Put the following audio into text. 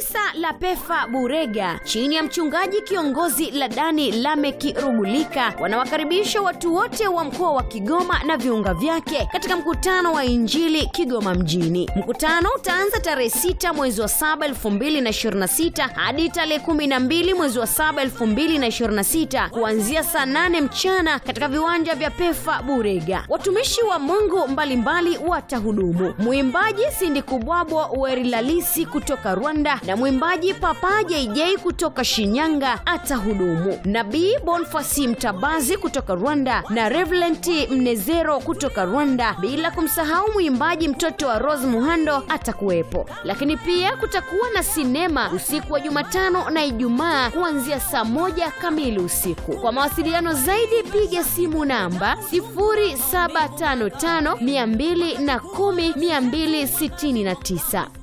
Kanisa la Pefa Burega chini ya mchungaji kiongozi Ladani Lameki Rugulika wanawakaribisha watu wote wa mkoa wa Kigoma na viunga vyake katika mkutano wa Injili Kigoma mjini. Mkutano utaanza tarehe 6 mwezi wa 7 2026 hadi tarehe 12 mwezi wa 7 2026 kuanzia saa 8 mchana katika viwanja vya Pefa Burega. Watumishi wa Mungu mbalimbali watahudumu. Mwimbaji Sindi Kubwabwa Werilalisi kutoka Rwanda na mwimbaji Papa JJ kutoka Shinyanga atahudumu. Nabii Bonfasi Mtabazi kutoka Rwanda na Reverend Mnezero kutoka Rwanda, bila kumsahau mwimbaji mtoto wa Rose Muhando atakuwepo. Lakini pia kutakuwa na sinema usiku wa Jumatano na Ijumaa kuanzia saa moja kamili usiku. Kwa mawasiliano zaidi piga simu namba 0755 210 269.